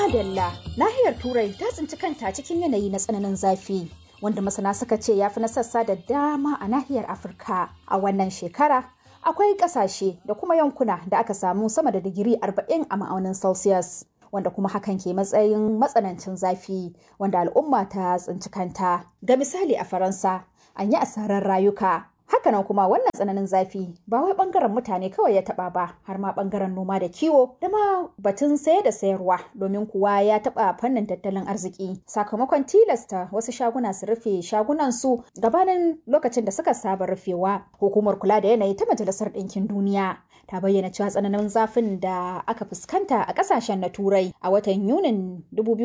Madalla, nahiyar Turai ta tsinci kanta cikin yanayi na tsananin zafi, wanda masana suka ce ya fi na sassa da dama a nahiyar Afirka. A wannan shekara, akwai ƙasashe da kuma yankuna da aka samu sama da digiri 40 a ma'aunin Celsius. Wanda kuma hakan ke matsayin matsanancin zafi wanda al'umma ta tsinci kanta. Ga misali a Faransa, an yi asarar rayuka Hakanan kuma wannan tsananin zafi ba wai bangaren mutane kawai ya taba ba har ma bangaren noma da kiwo da ma batun saye da sayarwa domin kuwa ya taba fannin tattalin arziki sakamakon tilasta wasu shaguna su rufe shagunan su gabanin lokacin da suka saba rufewa hukumar kula da yanayi ta majalisar ɗinkin duniya ta bayyana cewa tsananin zafin da aka fuskanta a kasashen na turai a watan yunin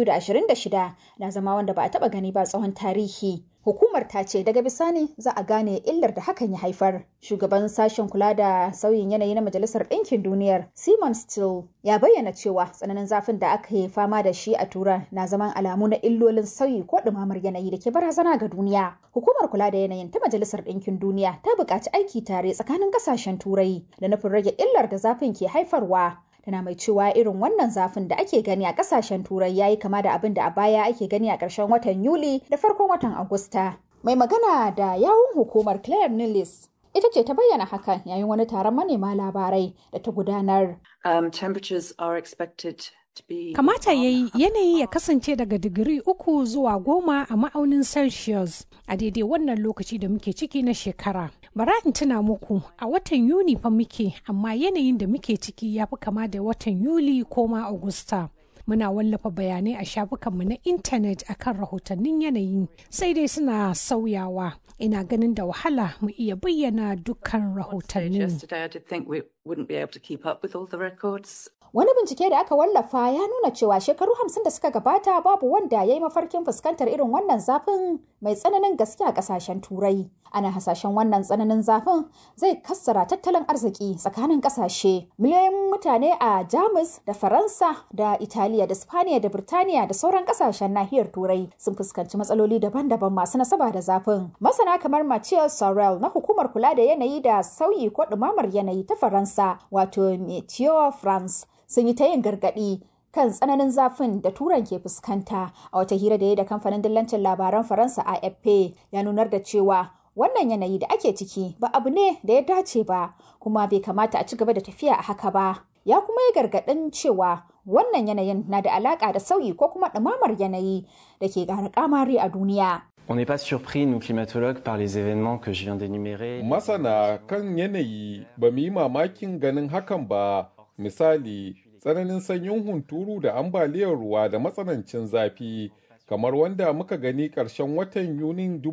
2026 na zama wanda ba a taba gani ba tsawon tarihi Hukumar ta ce daga bisani za a gane illar da hakan ya haifar. Shugaban sashen kula da sauyin yanayi na Majalisar Ɗinkin Duniyar, Simon Still, ya bayyana cewa tsananin zafin da aka yi fama da shi a Turan na zaman alamu na illolin sauyi ko ɗumamar yanayi da ke barazana ga duniya. Hukumar kula da yanayin ta Majalisar Ɗinkin Duniya ta buƙaci aiki tare tsakanin ƙasashen Turai da nufin rage illar da zafin ke haifarwa. tana mai cewa irin wannan zafin da ake gani a kasashen turai yayi kama da abin da a baya ake gani a ƙarshen watan yuli da farkon watan agusta mai magana da yawun hukumar claire nilis ita ce ta bayyana hakan yayin wani taron manema labarai da ta gudanar um, temperatures are expected Kamata ya yi yanayi ya kasance daga digiri uku zuwa goma a ma'aunin Celsius a daidai wannan lokaci da muke ciki na shekara. Bara in tuna muku a watan Yuni fa muke amma yanayin da muke ciki ya fi kama da watan Yuli ko ma Agusta. Muna wallafa bayanai a shafukanmu na intanet akan rahotannin yanayi sai dai suna sauyawa. Ina ganin da wahala mu iya bayyana dukkan rahotannin. wouldn't be able to keep up with all the records. Wani bincike da aka wallafa ya nuna cewa shekaru hamsin da suka gabata babu wanda ya yi mafarkin fuskantar irin wannan zafin mai tsananin gaske a kasashen turai. Ana hasashen wannan tsananin zafin zai kassara tattalin arziki tsakanin kasashe. Miliyoyin mutane a Jamus da Faransa da Italiya da Spaniya da Birtaniya da sauran kasashen nahiyar turai sun fuskanci matsaloli daban-daban masu nasaba da zafin. Masana kamar Mathieu Sorel na hukumar kula da yanayi da sauyi ko ɗumamar yanayi ta Faransa wato Meteo France sun yi ta yin gargaɗi kan tsananin zafin da turan ke fuskanta a wata hira da ya da kamfanin dillancin labaran faransa afp ya nunar da cewa wannan yanayi da ake ciki ba abu ne da ya dace ba kuma bai kamata a ci gaba da tafiya a haka ba ya kuma yi gargaɗin cewa wannan yanayin na da alaƙa da sauyi ko kuma ɗumamar yanayi da ke ƙara ƙamari a duniya On n'est pas surpris, nous climatologues, par les événements que je viens d'énumérer. Masana kan yanayi ba mu yi mamakin ganin hakan ba, misali tsananin sanyin hunturu da ambaliyar ruwa da matsanancin zafi, kamar wanda muka gani ƙarshen watan Yunin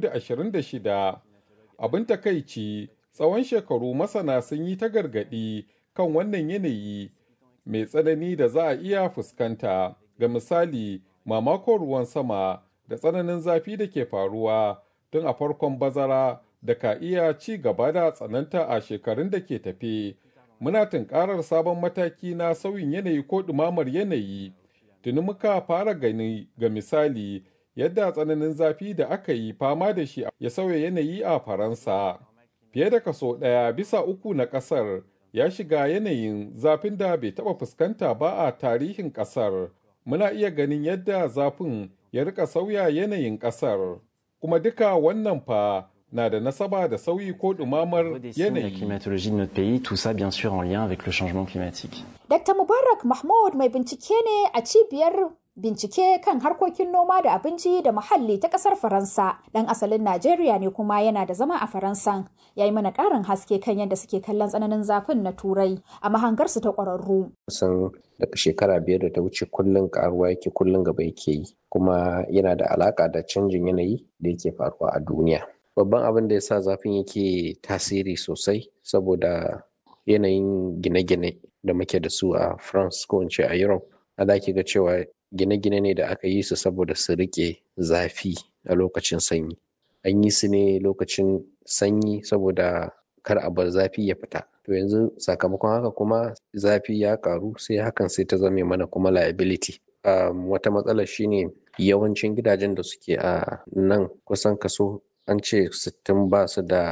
2026. Abin takaici, tsawon shekaru masana sun yi ta gargaɗi kan wannan yanayi mai tsanani da za a iya fuskanta, ga misali mamakon ruwan sama. da tsananin zafi da ke faruwa tun a farkon bazara da ka iya ci gaba da tsananta a shekarun da ke tafe. Muna tunkarar sabon mataki na sauyin yanayi ko ɗumamar yanayi. Tuni muka fara gani ga misali yadda tsananin zafi da aka yi fama da shi ya sauya yanayi a Faransa. Fiye da kaso ɗaya bisa uku na ƙasar ya shiga yanayin zafin da bai taɓa fuskanta ba a tarihin ƙasar. Muna iya ganin yadda zafin ya rika sauya yanayin ƙasar. Kuma duka wannan fa na da nasaba da sauyi ko ɗumamar yanayi. climatologie de notre pays, tout ça bien sûr en lien avec le changement climatique. Dr. Mubarak Mahmud mai bincike ne a cibiyar bincike kan harkokin noma da abinci da muhalli ta kasar Faransa. Dan asalin Najeriya ne kuma yana da zama a Faransan. Ya yi mana ƙarin haske kan yadda suke kallon tsananin zafin na Turai a mahangarsu ta ƙwararru. Kusan daga shekara biyar da ta wuce kullum ƙaruwa yake kullum gaba yake yi kuma yana da alaƙa da canjin yanayi da yake faruwa a duniya. Babban abin da ya sa zafin yake tasiri sosai saboda yanayin gine-gine da muke da su a France ko in ce a Europe. A da ga cewa gine-gine ne da aka yi su saboda su rike zafi a lokacin sanyi an yi su ne lokacin sanyi saboda kar a bar zafi ya fita to yanzu sakamakon haka kuma zafi ya karu sai hakan sai ta zame mana kuma liability um, wata matsalar shine yawancin gidajen da suke a nan kusan kaso an ce sittin ba su da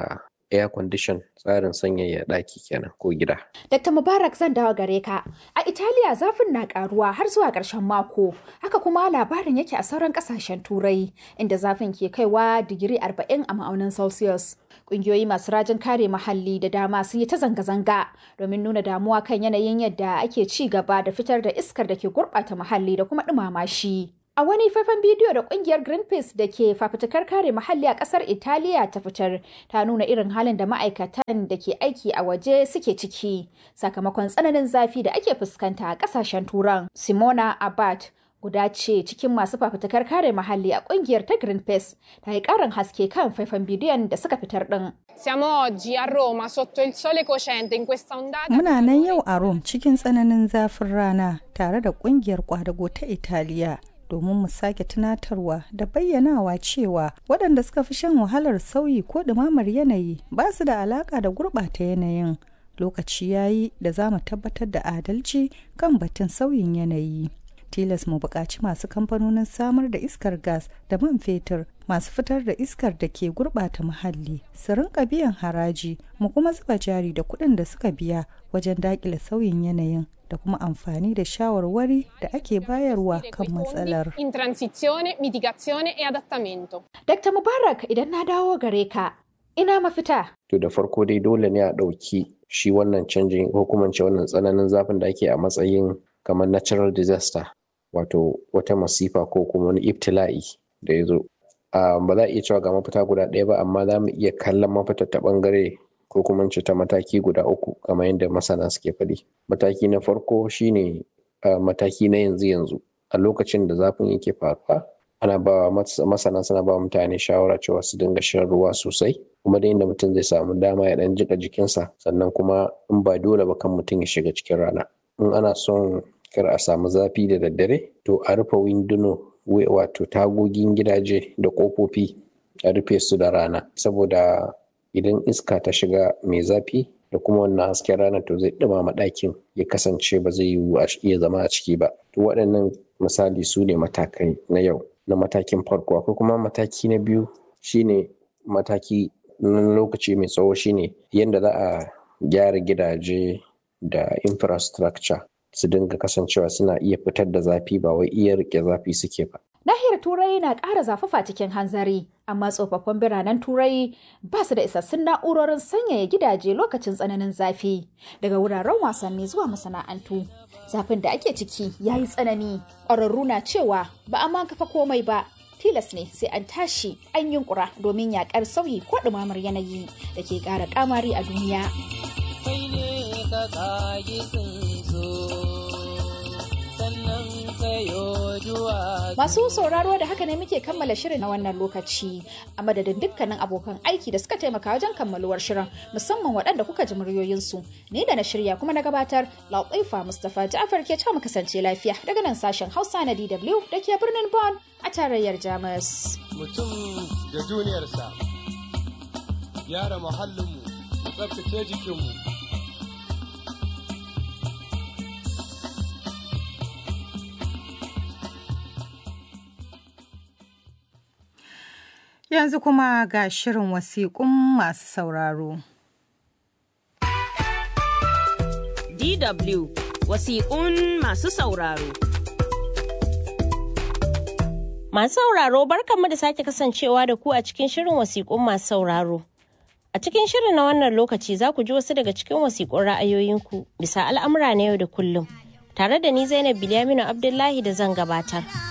air condition tsarin sanyaya ɗaki kenan ko gida. Dr. Mubarak zan dawo gare ka. A Italiya zafin na karuwa har zuwa ƙarshen mako. Haka kuma labarin yake a sauran ƙasashen Turai inda zafin ke kaiwa digiri 40 a ma'aunin Celsius. Ƙungiyoyi masu rajin kare muhalli da dama sun yi ta zanga-zanga domin nuna damuwa kan yanayin yadda ake ci gaba da fitar da iskar da ke gurɓata muhalli da kuma ɗumama shi. A wani faifan bidiyo da kungiyar Greenpeace da ke fafutukar kare muhalli a kasar Italiya ta fitar ta nuna irin halin da ma'aikatan da ke aiki a waje suke ciki sakamakon tsananin zafi da ake fuskanta a kasashen turan. Simona Abad guda ce cikin masu fafutukar kare muhalli a kungiyar ta Greenpeace ta yi karin haske kan faifan bidiyon da suka fitar din. Siamo oggi a Roma sotto il sole cocente in questa ondata. Muna nan yau a Rome cikin tsananin zafin rana tare da kungiyar kwadago ta Italiya domin mu sake tunatarwa da bayyanawa cewa waɗanda suka fi shan wahalar sauyi ko ɗumamar yanayi ba su da alaƙa da gurɓata yanayin lokaci ya yi da za mu tabbatar da adalci kan batun sauyin yanayi tilas mu buƙaci masu kamfanonin samar da iskar gas da man fetur masu fitar da iskar da ke gurɓata muhalli su rinka biyan haraji mu kuma zuba jari da kuɗin da suka biya wajen daƙile sauyin yanayin da kuma amfani da shawarwari da ake bayarwa kan matsalar. In transizione, mitigazione e adattamento. Dr. Mubarak idan na dawo gare ka, ina mafita. To da farko dai dole ne a ɗauki shi wannan canjin ko kuma ce wannan tsananin zafin da ake a matsayin kamar natural disaster wato wata masifa ko kuma wani ibtila'i da ya zo. Ba za a iya cewa ga mafita guda ɗaya ba amma za mu iya kallon mafita ta ɓangare ko kuma ce ta mataki guda uku kamar yadda masana suke faɗi. Mataki na farko shine mataki na yanzu yanzu a lokacin da zafin yake faruwa ana ba masana suna ba mutane shawara cewa su dinga shan ruwa sosai kuma da inda mutum zai samu dama ya ɗan jika jikinsa sannan kuma in ba dole ba kan mutum ya shiga cikin rana in ana son kar a samu zafi da daddare to a rufe winduno wato tagogin gidaje da ƙofofi a rufe su da rana saboda idan iska ta shiga mai zafi da kuma wannan hasken rana to zai ɗumama ɗakin ya kasance ba zai yiwu a iya zama a ciki ba to waɗannan misali su ne matakai na yau na matakin farko akwai kuma mataki na biyu shine mataki na lokaci mai tsawo shine yadda za a gyara gidaje da infrastructure su dinga kasancewa suna iya fitar da zafi ba wai iya rike zafi suke ba Nahiyar Turai na ƙara zafafa cikin hanzari, amma tsofaffin biranen Turai ba su da isassun na'urorin sanyaya gidaje lokacin tsananin zafi. Daga wuraren wasanni zuwa masana'antu, zafin da ake ciki ya yi tsanani. Ƙwararru na cewa ba a ma kafa komai ba, tilas ne sai an tashi an yunkura domin yaƙar sauyi ko ɗumamar yanayi da ke ƙara ƙamari a duniya. Masu sauraro da haka ne muke kammala shirin na wannan lokaci a madadin dukkanin abokan aiki da suka taimaka wajen kammaluwar shirin musamman waɗanda kuka ji muryoyinsu. Ni da na shirya kuma na gabatar Lautifa Mustapha Ja'far ke mu kasance lafiya daga nan sashen Hausa na DW da ke birnin Bonn a tarayyar Jamus. Mutum da duniyarsa, gyara muhallinmu, tsabtace jikinmu. Yanzu kuma ga shirin wasiƙun masu sauraro. DW wasiƙun masu sauraro. Masu sauraro barkanmu da sake kasancewa da ku a cikin shirin wasiƙun masu sauraro. A cikin shirin na wannan lokaci za ku ji wasu daga cikin wasiƙun ra'ayoyinku bisa al'amura na yau da kullum. Tare da ni Zainab Bilyaminu Abdullahi da zan gabatar.